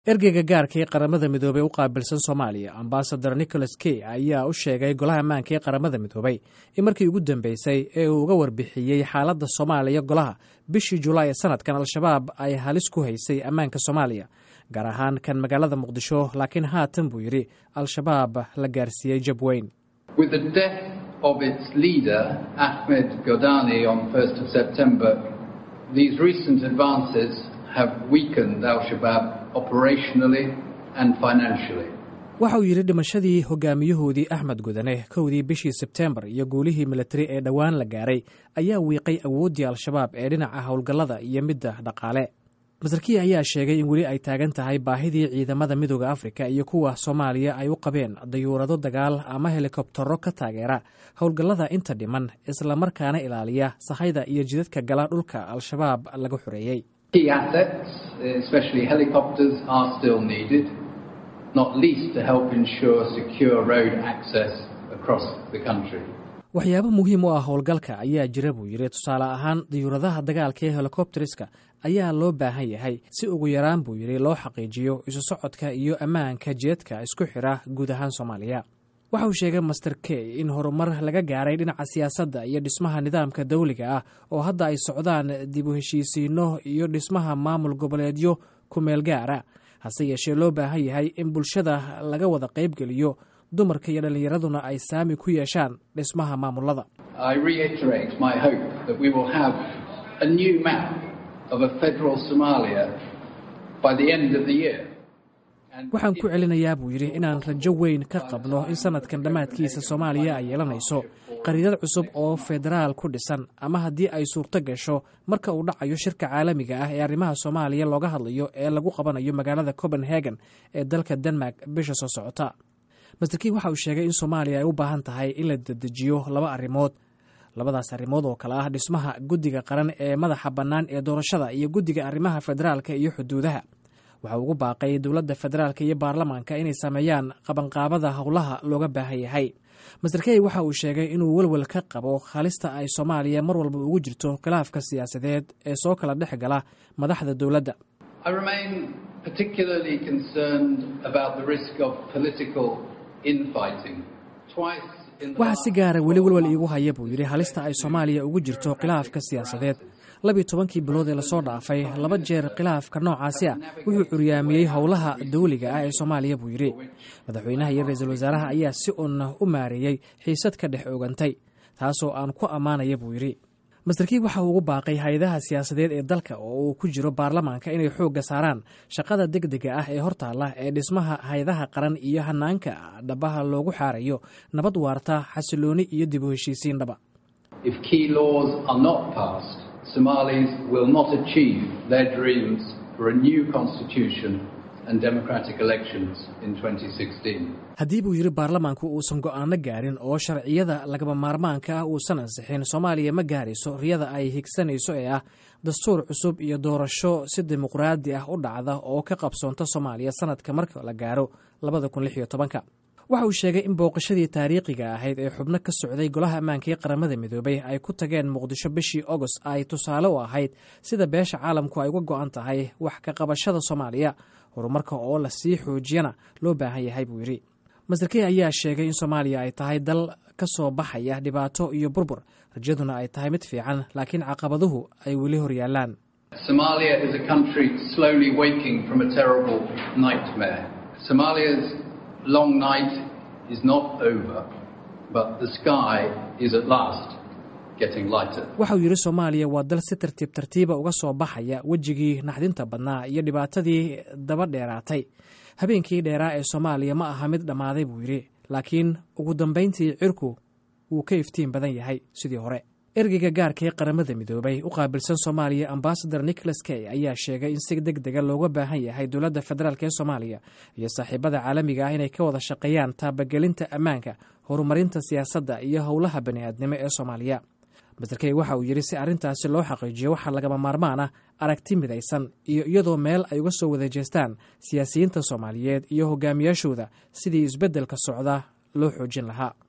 ergeyga gaarka ee qaramada midoobey u qaabilsan soomaaliya ambasador nicholas key ayaa u sheegay golaha ammaanka ee qaramada midoobey in markii ugu dambeysay ee uu uga warbixiyey xaaladda soomaaliya golaha bishii julaay ee sanadkan al-shabaab ay halis ku haysay ammaanka soomaaliya gaar ahaan kan magaalada muqdisho laakiin haatan buu yidhi al-shabaab la gaarsiiyey jab weyn waxa uu yidhi dhimashadii hogaamiyahoodii axmed gudane kowdii bishii sebteembar iyo guulihii militari ee dhowaan la gaaray ayaa wiiqay awooddii al-shabaab ee dhinaca howlgallada iyo midda dhaqaale masarkiyi ayaa sheegay in weli ay taagan tahay baahidii ciidamada midooda afrika iyo kuwa soomaaliya ay u qabeen dayuurado dagaal ama helikobtaro ka taageera howlgallada inta dhiman islamarkaana ilaaliya sahayda iyo jidadka gala dhulka al-shabaab laga xoreeyey waxyaabo muhiim u ah howlgalka ayaa jira buu yidhi tusaale ahaan dayuuradaha dagaalka ee helikobteriska ayaa loo baahan yahay si ugu yaraan buu yidhi loo xaqiijiyo isu socodka iyo ammaanka jeedka isku xidha guud ahaan soomaaliya waxa uu sheegay master key in horumar laga gaaray dhinaca siyaasadda iyo dhismaha nidaamka dawliga ah oo hadda ay socdaan dib u heshiisiinno iyo dhismaha maamul goboleedyo ku meel gaara hase yeeshee loo baahan yahay in bulshada laga wada qaybgeliyo dumarka iyo dhallinyaraduna ay saami ku yeeshaan dhismaha maamulada waxaan ku celinayaa buu yidhi inaan rajo weyn ka qabno in sanadkan dhammaadkiisa soomaaliya ay yeelanayso qariidad cusub oo federaal ku dhisan ama haddii ay suurto gasho marka uu dhacayo shirka caalamiga ah ee arrimaha soomaaliya looga hadlayo ee lagu qabanayo magaalada copenhagen ee dalka denmark bisha soo socota masterkiin waxa uu sheegay in soomaaliya ay u baahan tahay in la dedejiyo laba arrimood labadaas arrimood oo kale ah dhismaha guddiga qaran ee madaxa bannaan ee doorashada iyo guddiga arrimaha federaalka iyo xuduudaha waxa ugu baaqay dowladda federaalka iyo baarlamaanka inay sameeyaan qabanqaabada howlaha looga baahan yahay master key waxa uu sheegay inuu welwel ka qabo halista ay soomaaliya mar walba ugu jirto khilaafka siyaasadeed ee soo kala dhex gala madaxda dowladda waxaa si gaara weli welwel iigu haya buu yidhi halista ay soomaaliya ugu jirto khilaafka siyaasadeed labiyo tobankii bilood ee lasoo dhaafay laba jeer khilaafka noocaasi ah wuxuu curyaamiyey howlaha dawliga ah ee soomaaliya buu yidhi madaxweynaha iyo ra-iisul wasaaraha ayaa si uun u maareeyey xiisad ka dhex ogantay taasoo aan ku ammaanaya buu yidhi masterkii waxa uu ugu baaqay hay-adaha siyaasadeed ee dalka oo uu ku jiro baarlamaanka inay xoogga saaraan shaqada degdega ah ee hortaalla ee dhismaha hay-adaha qaran iyo hanaanka dhabaha loogu xaarayo nabad waarta xasilooni iyo dib u heshiisiin dhaba haddii buu yidhi baarlamaanku uusan go'aano gaarin oo sharciyada lagaba maarmaanka ah uusan ansixin soomaaliya ma gaarayso riyada ay higsanayso ee ah dastuur cusub iyo doorasho si dimuqraadi ah u dhacda oo ka qabsoonta soomaaliya sanadka marka la gaaro labada kun lix iyo tobanka waxa uu sheegay in booqashadii taariikhiga ahayd ee xubno ka socday golaha ammaanka ee qaramada midoobey ay ku tageen muqdisho bishii agost ay tusaale u ahayd sida beesha caalamku ay uga go'an tahay wax ka qabashada soomaaliya horumarka oo la sii xoojiyana loo baahan yahay buu yidhi masterkey ayaa sheegay in soomaaliya ay tahay dal ka soo baxaya dhibaato iyo burbur rajaduna ay tahay mid fiican laakiin caqabaduhu ay weli hor yaallaan long night is not over, but the sky is at last getting lighter. waxa uu yidhi soomaaliya waa dal si tartiib tartiiba uga soo baxaya wejigii naxdinta badnaa iyo dhibaatadii daba dheeraatay habeenkii dheeraa ee soomaaliya ma aha mid dhammaaday buu yidhi laakiin ugu dambayntii cirku wuu ka iftiin badan yahay sidii hore ergeyga gaarka ee qaramada midoobay u qaabilsan soomaaliya ambasador nicholas key ayaa sheegay in si deg dega looga baahan yahay dowladda federaalk ee soomaaliya iyo saaxiibada caalamiga ah inay ka wada shaqeeyaan taabagelinta ammaanka horumarinta siyaasadda iyo howlaha bani'aadnimo ee soomaaliya master key waxa uu yidhi si arrintaasi loo xaqiijiyo waxaa lagama maarmaan ah aragti midaysan iyo iyadoo meel ay uga soo wada jeestaan siyaasiyiinta soomaaliyeed iyo hogaamiyaashooda sidii isbeddelka socda loo xoojin lahaa